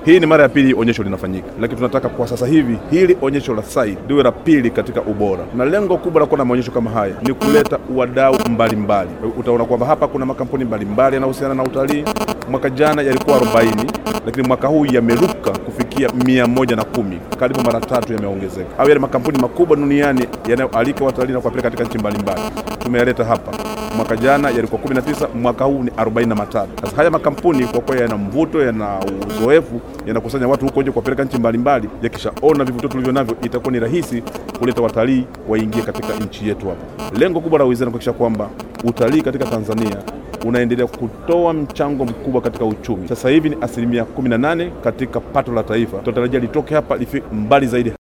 Hii ni mara ya pili onyesho linafanyika, lakini tunataka kwa sasa hivi hili onyesho la SAI liwe la pili katika ubora, na lengo kubwa la kuwa na maonyesho kama haya ni kuleta wadau mbalimbali. Utaona kwamba hapa kuna makampuni mbalimbali yanayohusiana na utalii. Mwaka jana yalikuwa 40 lakini mwaka huu yameruka kufikia mia moja na kumi, karibu mara tatu yameongezeka. Au yale makampuni makubwa duniani yanayoalika watalii na kuwapeleka katika nchi mbalimbali tumeyaleta hapa. Mwaka jana yalikuwa 19, mwaka huu ni 43. Sasa haya makampuni kwa kweli yana mvuto, yana uzoefu, yanakusanya watu huko nje kuwapeleka nchi mbalimbali. Yakishaona vivutio tulivyo navyo, itakuwa ni rahisi kuleta watalii waingie katika nchi yetu hapa. Lengo kubwa la wizara ni kuhakikisha kwamba utalii katika Tanzania unaendelea kutoa mchango mkubwa katika uchumi. Sasa hivi ni asilimia 18 katika pato la taifa, tunatarajia litoke hapa lifike mbali zaidi.